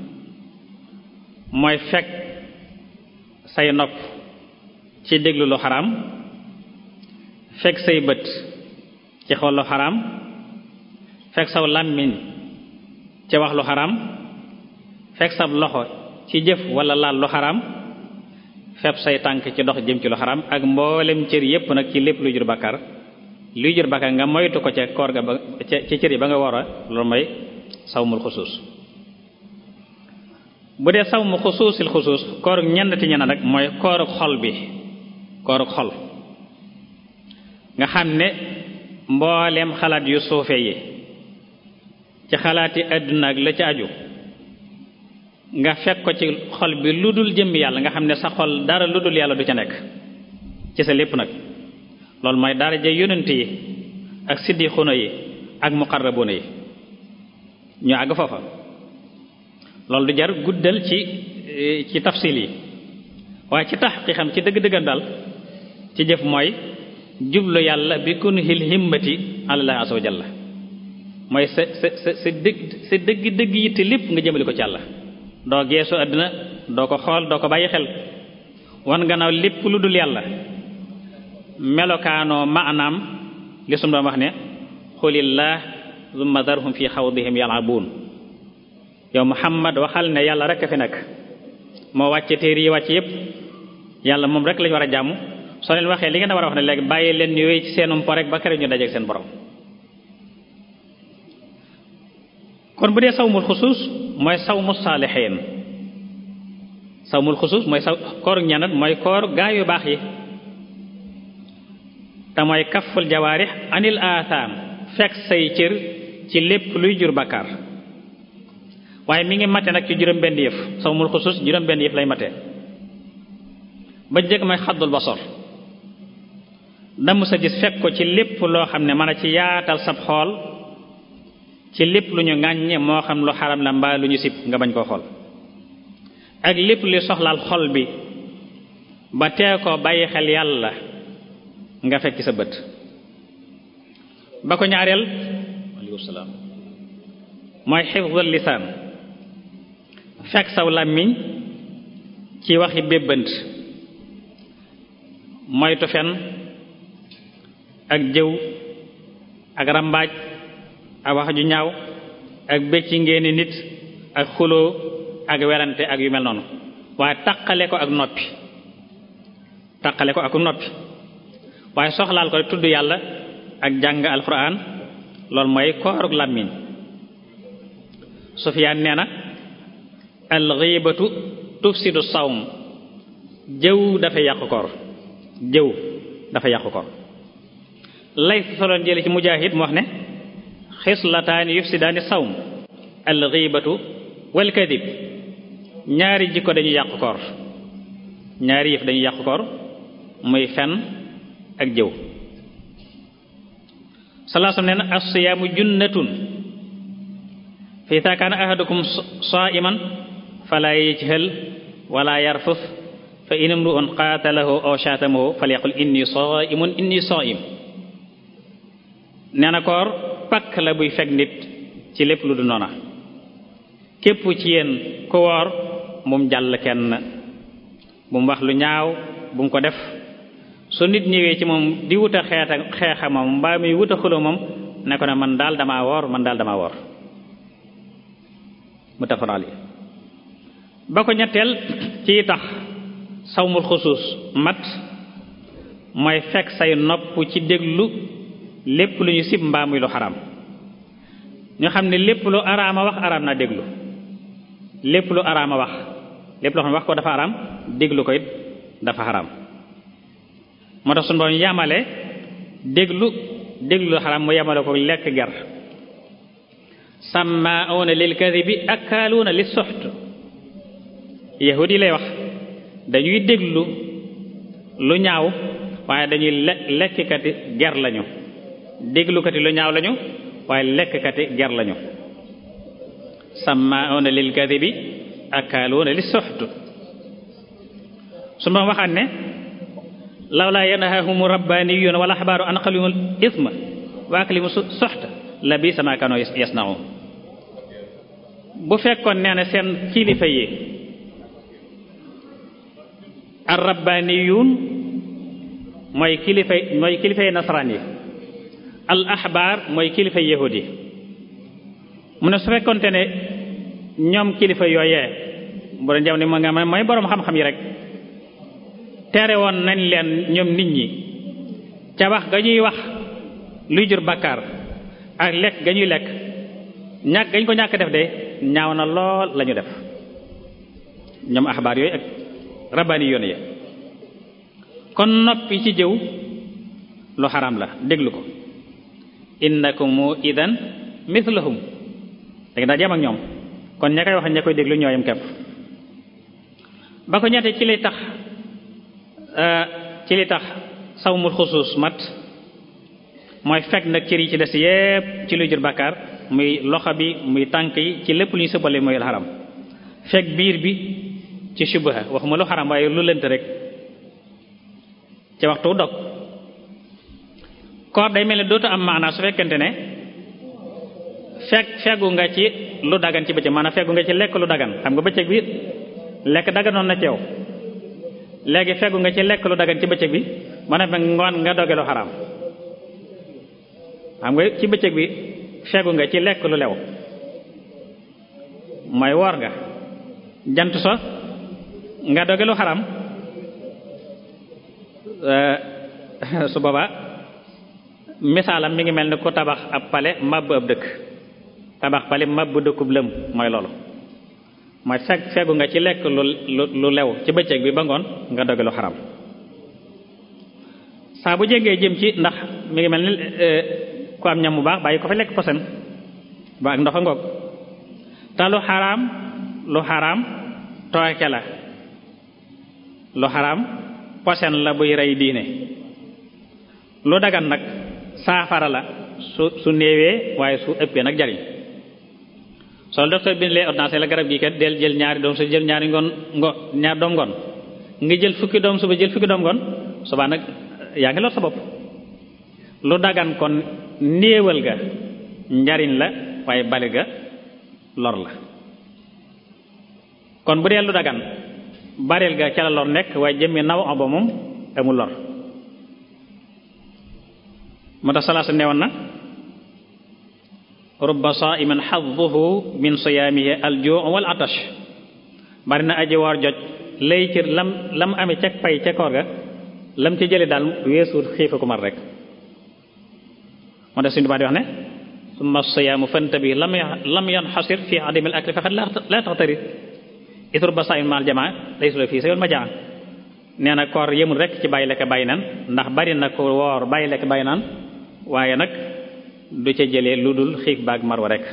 mooy fekk say nopp ci déglu lu xaraam fekk say bët ci xool lu xaraam fekk saw làmmiñ ci wax lu xaraam fekk sab loxo ci jëf wala laal lu xaraam fepp say tànk ci dox jëm ci lu xaraam ak mboolem cër yépp nag ci lépp luy jur bàkkaar luy jur bàkkaar nga moytu ko ca koor ga ba ca cër yi ba nga war a loolu mooy sawmul xusuus bu dee sawmu xusuusil xusuus koorug ñennati ñenn nag mooy koorug xol bi koorug xol nga xam ne mbooleem xalaat yu suufe yi ci xalaati àdduna ak la ci aju nga fekk ko ci xol bi lu dul jëmmi yàlla nga xam ne sa xol dara lu dul yàlla du ca nekk ci sa lépp nag loolu mooy daraja yonent yi ak siddixuna yi ak muqarrabuna yi ñu àgg foofa loolu du jar guddal ci ci tafsil yi waaye ci tax ki xam ci dëgg-dëggan daal ci jëf mooy jublu yàlla bi kun hil himmati àlallah azza wa jalla mooy sa sa sa sa dëgg sa dëgg dëgg yitte lépp nga jëmale ko ci yàlla doo geesu àddina doo ko xool doo ko bàyyi xel wan gannaaw lépp lu dul yàlla melokaanoo maanaam li sum doon wax ne xulillah zumma darhum fi xawdihim yalabuun yow muhammad waxal ne yàlla rek a fi nekk moo wàcce téere yi wàcce yépp yàlla moom rek lañu war a jàmm soo leen waxee li ngeen a war a wax ne léegi bàyyi leen ñu wéy ci seenum po rek ba kere ñu dajeek seen borom kon bu dee sawmul xusuus mooy sawmu saalixiin sawmul xusuus mooy saw koor ñanat mooy koor gaa yu baax yi te mooy kaful jawaarix anil aathaam fekk say cër ci lépp luy jur bakkaar waaye mi ngi mate nag ci juróom benn yëf sawmul xusuus juróom benn yëf lay mate ba jëkk mooy xaddul basor damm sa gis fekk ko ci lépp loo xam ne mën a ci yaatal sab xool ci lépp lu ñu ŋàññe moo xam lu xaram la mbaa lu ñu sib nga bañ koo xool ak lépp li soxlaal xol bi ba tee ko bàyyi xel yàlla nga fekk sa bët ba ko ñaareel aleykum salaam mooy xifdul lisaan fekk saw làmmiñ ci waxi bébbant moytu fen ak jëw ak rambaaj ak wax ju ñaaw ak bëcci ngeeni nit ak xuloo ak werante ak yu mel noonu waaye taqale ko ak noppi taqale ko ak noppi waaye soxlaal ko tudd yàlla ak jàng alquran loolu mooy koorug làmmiñ Sufyaan nee na alxiibatu tufsidu sawm jëw dafa yàqu koor jëw dafa yàqu koor lay soloon jële ci mujaahid mu wax ne xislataani yufsidaani sawm al ghibatu wal kadib ñaari jikko dañuy yàqu koor ñaari yëf dañuy yàqu koor muy fen ak jëw salaasam nee na as-siyaamu junnatun fa idaa kaana ahadukum saa'iman falaa yajhal wala yarfus fa in imru'un qaatalahu aw shaatamahu falyaqul inni saa'imun inni saa'im nee na koor pakk la buy fekk nit ci lépp lu du noona képp ci yéen ku woor bu mu jàll kenn bu mu wax lu ñaaw bu mu ko def su nit ñëwee ci moom di wuta xeeta xeexa moom mbaa muy wuta xulo moom ne ko ne man daal damaa woor man daal damaa woor muttafaqun alayhi ba ko ñetteel ci tax sawmul xusuus mat mooy fekk say nopp ci déglu lépp lu ñu sib mbaa muy lu xaraam ñu xam ne lépp lu araama wax araam naa déglu lépp lu araama wax lépp loo xam ne wax ko dafa araam déglu ko it dafa xaraam moo tax suñu borom yamale déglu déglu lu xaraam mu yamale ko lekk ger sammaa'uuna lil kadhibi akaaluuna lis suxt yahud yi lay wax dañuy déglu lu ñaaw waaye dañuy le lekkkati ger lañu déglukati lu ñaaw lañu waaye lekkkati ger lañu sammaa'uuna lil kadhibi akaaluuna lis suxt su ma waxaat ne lawlaa yanhaahum rabbaaniyuuna wal ahbaaru an qalimul isma wa aklimu suxta la bi sama kaanoo yasna'uun bu fekkoon nee na seen kilifa yi ar rabbaaniyuun mooy kilifay mooy kilifay nasaraan yi al ahbaar mooy kilifay yahud yi mu ne su fekkoonte ne ñoom kilifa yooyee bu doon jam ne moo nga mooy boroom xam-xam yi rek tere woon nañ leen ñoom nit ñi ca wax ga ñuy wax luy jur bakkaar ak lekk ga ñuy lekk ñàkk gañ ko ñàkk def de ñaaw na lool lañu def ñoom axbaar yooyu ak rabbaani yoon yi kon noppi ci jëw lu xaram la déglu ko innakum idan mithlahum danga daa jam ak ñoom kon ña koy wax ña koy déglu ñooyam kepp ba ko ñette ci lay tax ci li tax sawmul xusuus mat mooy fekk nag cër yi ci des yépp ci luy jur bàkkaar muy loxo bi muy tànk yi ci lépp lu ñu sëppale mooy lu xaram fekk biir bi ci subaha waxuma lu xaram waaye lu lënt rek ci waxtu dog koor day mel ne dootu am maanaa su fekkente ne fekk feggu nga ci lu dagan ci bëccëg maanaam feggu nga ci lekk lu dagan xam nga bëccëg bi lekk daganoon na ci yow léegi feggu nga ci lekk lu dagan ci bëccëg bi ba ne ngoon nga doge lu xaraam xam nga ci bëccëg bi feggu nga ci lekk lu lew mooy woor nga jant so nga doge lu xaraam su boobaa misaalam mi ngi mel ni ku tabax ab pale màbb ab dëkk tabax pale màbb dëkkub lëm mooy loolu mooy fekk feggu nga ci lekk lu lu lew ci bëccëg bi ba ngoon nga doge lu xaram saa bu jegee jëm ci ndax mi ngi mel ni ku am ñam bu baax bàyyi ko fa lekk posen ba ak ndox a ngoog te lu xaraam lu xaraam tooke la lu xaraam posen la buy rey diine lu dagan nag saafara la su su néewee waaye su ëppee nag jariñ soo docteur bi lee ordonnance la garab gi kat del jël ñaari doom su jël ñaari ngoon ngo ñaari doom ngoon nga jël fukki doom suba jël fukki doom ngoon suba nag yaa ngi lor sa bopp lu dagan kon néewal ga njariñ la waaye bali ga lor la kon bu dee lu dagan baril ga ca la lor nekk waaye jëmmi naw ba moom amul lor moo tax salaasa newoon na rubba saa'iman xadduhu min siyaamihi aljuu wal atash bari na aji woor joj lay ci lam lam amee ca pay ca koor ga lam ci jële daal weesuut xiifa ku mar rek moo tax suñu baa di wax ne summa siyaamu fantabi lam lam yanxasir fi adamil akli faqad la taxtari it rubba saa'iman maal jamaa laysa fii sa yoon ma jaa nee na koor yemul rek ci bàyyi lekk bàyyi naan ndax bari na ko woor bàyyi lekk bàyyi naan waaye nag du ca jëlee lu dul xiif baag marwa rek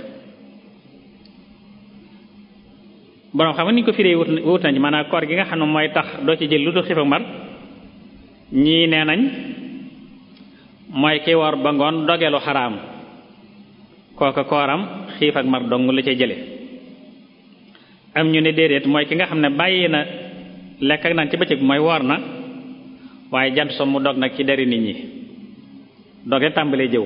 boroom xam nga ni ñu ko firee wut wut nañ maanaam koor gi nga xam ne mooy tax doo ci jël lu dul xiif ak mar ñii nee nañ mooy ki woor ba ngoon dogelu xaraam kooka kooram xiif ak mar dong la ca jële am ñu ne déedéet mooy ki nga xam ne bàyyi na lekk ak naan ci bëccëg mooy woor na waaye jant so mu dog nag ci deri nit ñi doge tàmbalee jëw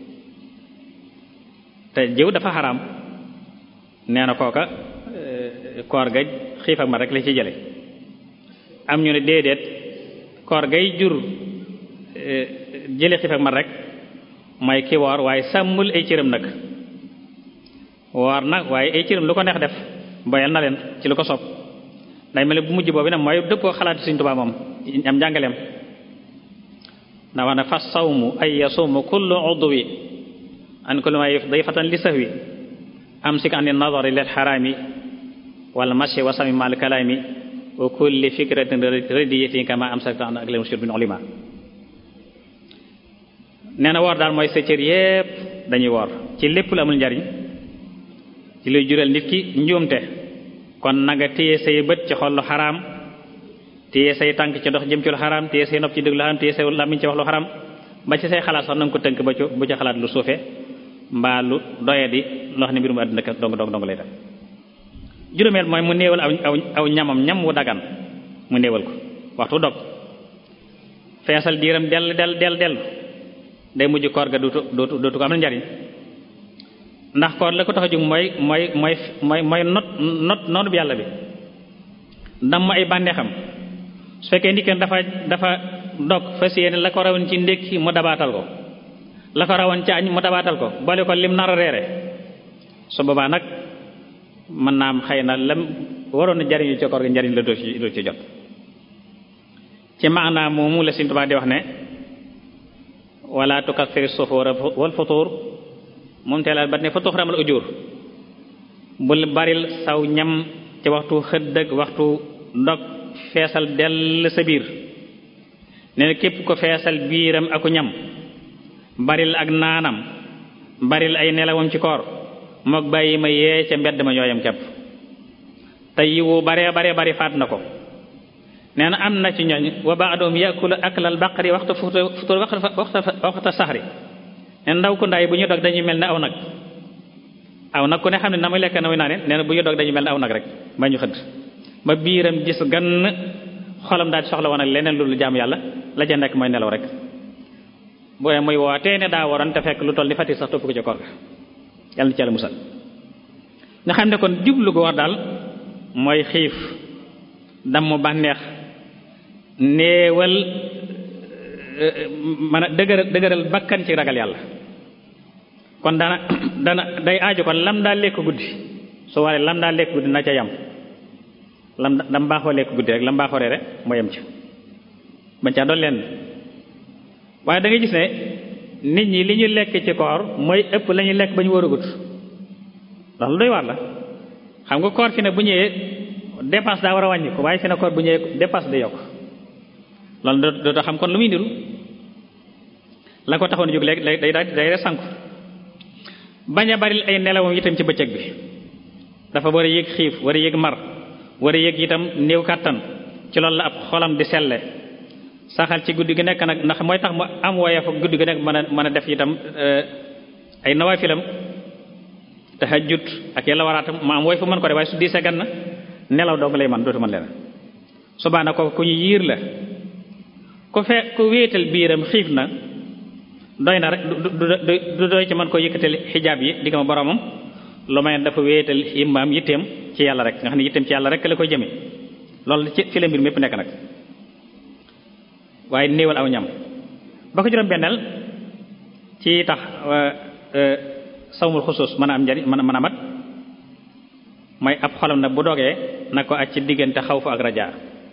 te jëw dafa xaraam nee na kooka koor ga xiif ak mar rek la ci jële am ñu ne déedéet koor gay jur jële xiif ak mar rek mooy ki woor waaye sàmmul ay cëram nag woor na waaye ay cëram lu ko neex def boyal na leen ci lu ko sopp day mel bu mujj boobu nag mooy dëppoo xalaati Sëriñ Tuubaa moom am njàngaleem na wax ne fa sawmu ay yasuumu kullu udwi an kulli ma dayfatan li sahwi amsik an nadari lil xaraami wal mashi wa sami mal kalaami wa kulli fikratin radiyatin kama amsakta an ak leen bin ulima nee na woor daal mooy sa cër yépp dañuy woor ci lépp lu amul njariñ ci luy jural nit ki njuumte kon nanga téye say bët ci xol lu xaraam téye say tànk ci dox jëm ci lu xaraam téye say nopp ci déglu xaraam téye say làmmiñ ci wax lu xaraam ba ci say xalaat sax nanga ko tënk ba ci bu ci xalaat lu suufe mbaa lu doye di loo xam ne mbirum àddina dong dong dong lay def juróomeel mooy mu néewal aw aw aw ñamam ñam wu dagan mu néewal ko waxtu dog feesal diiram dell dell dell dell day mujj koor ga dootu dootu dootu ko am na njariñ ndax koor la ko tax a jóg mooy mooy mooy mooy mooy not not noonu bi yàlla bi damm ay bànneexam su fekkee ndikkeen dafa dafa dog fas yéene la ko rawoon ci ndékki mu dabaatal ko la ko rawoon ci añ mu dabaatal ko boole ko lim nar a reere su boobaa nag mën naa am xëy na lam waroon na jariñu ci koor ga njariñ la doo ci doo ci jot ci maanaam moomu la Sëriñ Tuubaa di wax ne wala tukathiri sufuura wal futuur moom teelaat bat ne fa tuxramal ujur bul baril saw ñam ci waxtu xëdd ak waxtu ndog feesal dell sa biir nee na képp ko feesal biiram aku ñam baril ak naanam baril ay nelawam ci koor mook bàyyi ma yee ca mbedd ma ñooyam kepp te yiwu bare bare bari faat na ko nee na am na ci ñooñ wa ba'dum yakulu aklal baqari waxtu futur waxta saxri nee na ndaw ku ndaay bu ñu dog dañuy mel ne aw nag aw nag ku ne xam ne na muy lekk na muy naane nee na bu ñu dog dañuy mel ne aw nag rek ba ñu xëdd ba biiram gis gann xolam daal di soxla woon ak leneen lu jaam yàlla la ca nekk mooy nelaw rek booy muy wootee ne daa waroon te fekk lu toll ni fati sax topp ko ca koor ga yàlla na ci yàlla musal nga xam ne kon jublu ko war daal mooy xiif damm bànneex néewal man a dëgëral dëgëral bakkan ci ragal yàlla kon dana dana day aaju kon lam daa lekk guddi su waree lam daa lekk guddi na ca yam lam dam baaxoo lekk guddi rek lam baaxoo reere moo yem ci bañ caa doon leen waaye da ngay gis ne nit ñi li ñu lekk ci koor mooy ëpp la ñuy lekk ba ñu wóorugut ndax lu doy waar la xam nga koor fi ne bu ñëwee dépense daa war a wàññi ko waaye fi ne koor bu ñëwee dépense day yokk loolu dootoo xam kon lu muy niru la ko taxoon jóg léegi day day day sanku bañ a bari ay nelawam itam ci bëccëg bi dafa war a yëg xiif war a yëg mar war a yëg itam néew kàttan ci loolu la ab xolam di selle saxal ci guddi gi nekk nag ndax mooy tax mu am woyof guddi gi nekk mën a mën a def itam ay nawaafilam tahajjud ak yàlla waraatam mu am woy fu mën ko def waaye su diisee gan na nelaw dong lay man dootu mën leen subaana ko ku ñu yiir la ku fe ku wéetal biiram xiif na doy na rek du doy ci mën koo yëkkatal xijaab yi digga ma boromam lu may dafa wéetal imam yitteem ci yàlla rek nga xam ne yitteem ci yàlla rek la koy jëme loolu ci fi la mbir mépp nekk nag waaye néewal aw ñam ba ko juróom benneel ci tax sawmul xusuus mën a am njariñ mën a mën a mat mooy ab xolam nag bu dogee na ko aj ci diggante xaw fa ak rajaa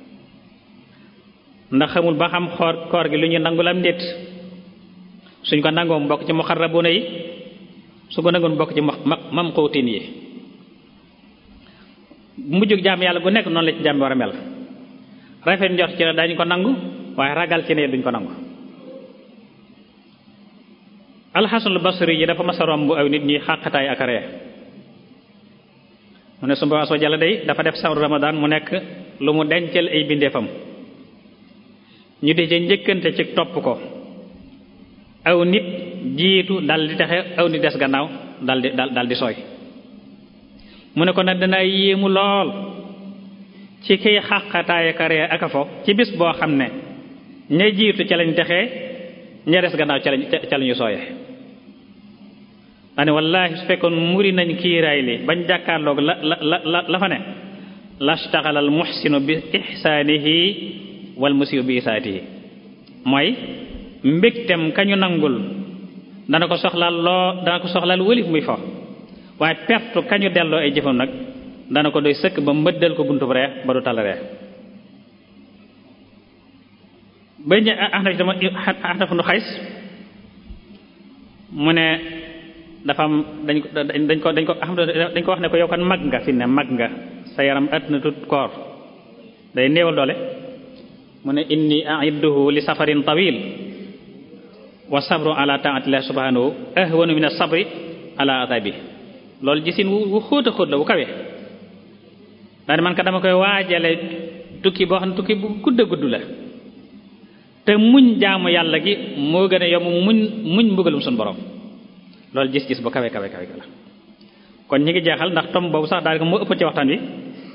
ndax xamul ba xam xoor koor gi lu ñu nangul am ndéet suñ ko nangoo mu bokk ci muxarrabuna yi su ko nangoon bokk ci mam xóotin yi mujjug jaam yàlla gu nekk noonu la ci jaam bi war a mel rafet njort ci ne dañu ko nangu waaye ragal ci ne duñ ko nangu alxasanul basri yi dafa mas a romb aw nit ñi xàqataay ak ree mu ne sumba soo jàlla day dafa def sawru ramadan mu nekk lu mu dencal ay bindeefam ñu di ca njëkkante ci topp ko aw nit jiitu dal di texe aw nit des gannaaw dal di dal di sooy mu ne ko nag danaa yéemu lool ci kiy xàqataay ak ree ak a fo ci bis boo xam ne ña jiitu ca lañ texee ña des gannaaw ca lañ ca lañu sooye daane wallaahi su fekkoon muri nañ kiiraay li bañ jàkkaarloog la la la la fa ne lastaxala al muxsinu bi ixsaanihi wal musiu bi isaatihi mooy mbégtem kañu nangul dana ko soxlaal loo dana ko soxlaal wëlif muy fo waaye pertu kañu delloo ay jëfam nag dana ko doy sëkk ba mbëddal ko buntu bu ree ba du tal ree ba ñu axnaf dama axnaf nu xays mu ne dafa am dañ ko dañ ko dañ ko dañ ko wax ne ko yow kan mag nga fi ne mag nga sa yaram at na tut koor day néewal doole mu ne inni a'idduhu li safarin tawil wa sabru ala ta'atillah subhanahu ahwanu min as-sabri ala adabi loolu gisin wu xóot a xóot la bu kawe daane man ka dama koy waajale tukki boo xam ne tukki bu gudd a gudd la te muñ jaamu yàlla gi moo gën a yomb muñ muñ mbugalum suñu borom loolu gis-gis bu kawe kawe kawe la kon ñi ngi jeexal ndax tom boobu sax daal moo ëpp ci waxtaan wi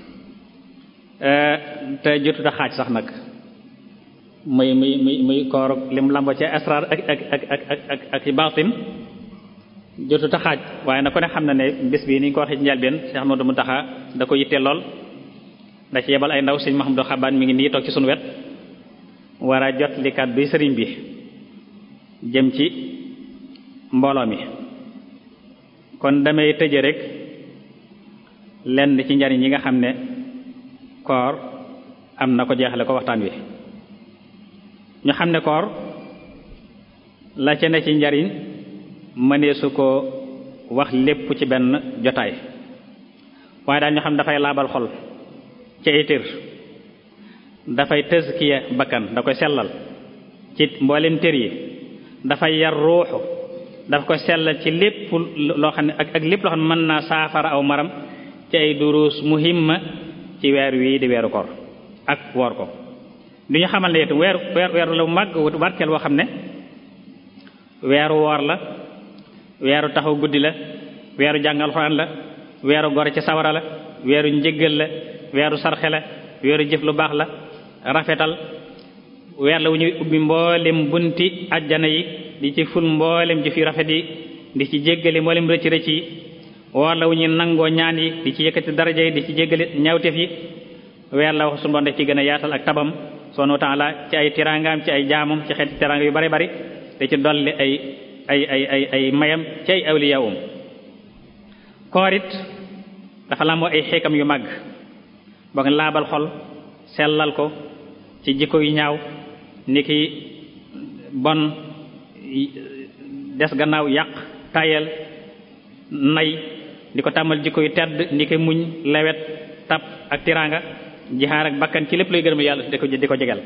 te jotut a xaaj sax nag muy muy muy muy koor lim lambo ci asrar ak ak ak ak ak ak ak ci baatin jotut a xaaj waaye na ko ne xam na ne bis bii ni ñu ko waxee ci njëlbeen Cheikh Ahmadou Mountakha da ko yittee lool da ci yebal ay ndaw sëñ Mahamadou Xabaan mi ngi nii toog ci sunu wet war a jot li kàddu sëriñ bi jëm ci mbooloo mi kon damay tëje rek lenn ci njariñ yi nga xam ne koor am na ko jeexale ko waxtaan wi ñu xam ne koor la ca ne ci njariñ mënee su ko wax lépp ci benn jotaay waaye daal ñu xam dafay laabal xol ci ay tër dafay tëskiya bakkan da koy sellal ci mboolem tër yi dafay yar ruuxu dafa koy sellal ci lépp loo xam ne ak ak lépp loo xam ne mën naa saafara aw maram ci ay duruus muhimma ci weer wii di weeru koor ak woor ko du ñu xamal ne itam weeru weer weeru la màgg barkeel woo xam ne weeru woor la weeru taxaw guddi la weeru jàngal Alxuraan la weeru gore ci sawara la weeru njëggal la weeru sarxe la weeru jëf lu baax la rafetal weer la wu ñuy ubbi mboolem bunti ajjana yi di ci ful mboolem jëf yu rafet yi di ci jéggale mboolem rëcc rëcc yi woor la wu ñuy nangoo ñaan yi di ci yëkkati daraja yi di ci jéggale ñaawteef yi weer la wax su doon def ci gën a yaatal ak tabam subhanahu wa ta'ala ci ay tiraangaam ci ay jaamam ci xeeti tiraanga yu bari bari te ci dolli ay ay ay ay ay mayam ci ay awliyaawum koor it dafa làmboo ay xeekam yu màgg boo nga laabal xol sellal ko ci jikko yu ñaaw ni ki bon des gannaaw yàq tayel nay di ko tàmmal jikko yu tedd ni ki muñ lewet tab ak tiraanga jixaar ak bakkan ci lépp luy gërëm yàlla di ko di ko jegal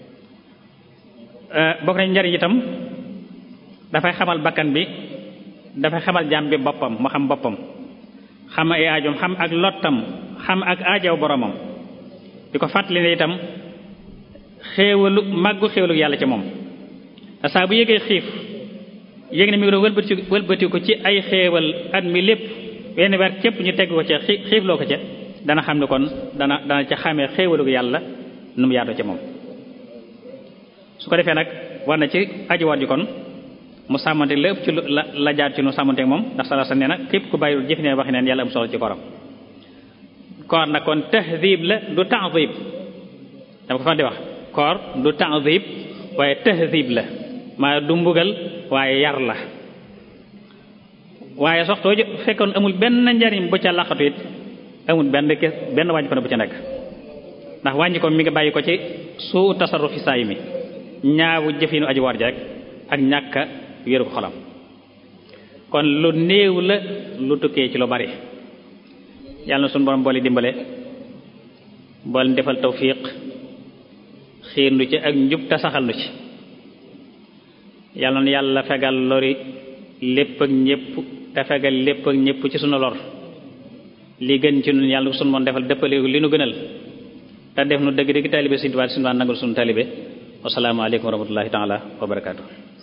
bokk nañ njariñ itam dafay xamal bakkan bi dafay xamal jaam bi boppam mu xam boppam xam ay aajoom xam ak lottam xam ak aajaw boromam di ko fàttali ne itam xéewalu màggu xéewalu yàlla ci moom saa bu yëgee xiif yëg ne mi ngi doon wëlbati wëlbati ko ci ay xéewal at mi lépp wenn weer képp ñu teg ko ca xiif loo ko ca dana xam ne kon dana dana ca xamee xéewalu yàlla nu mu yaatoo ca moom su ko defee nag war na ci ajiwaat ji kon mu sàmmante la ëpp ci la la jaar ci nu sàmmante moom ndax sala sa nee na képp ku bàyyiwul jëf neen waxi neen yàlla am solo ci koram koor nag kon tahdib la du ta'dib dama ko fan di wax koor du ta'dib waaye tahdib la maa du mbugal waaye yar la waaye soxtoo fekkoon amul benn njariñ bu ca laqatu it amul benn kes benn wàññi ko ne bu ca nekk ndax wàññi ko mi ngi bàyyi ko ci suu tasarrufi saay mi ñaawu jëfinu aji war ji rek ak ñàkka wéeru ko xolam kon lu néew la lu tukkee ci lu bari yàlla na suñu borom boole dimbale boole defal tawfiq xiir nu ci ak njub te saxal nu ci yàlla na yàlla fegal lori lépp ak ñépp te fegal lépp ak ñépp ci sunu lor li gën ci nun yàlla sunu moon defal dëppale li nu gënal te def nu dëgg dëgg taalibe Sëriñ Tuubaa Sëriñ Tuubaa nangul sunu taalibe wassalaamu aleykum wa rahmatullahi taala wa barakaatu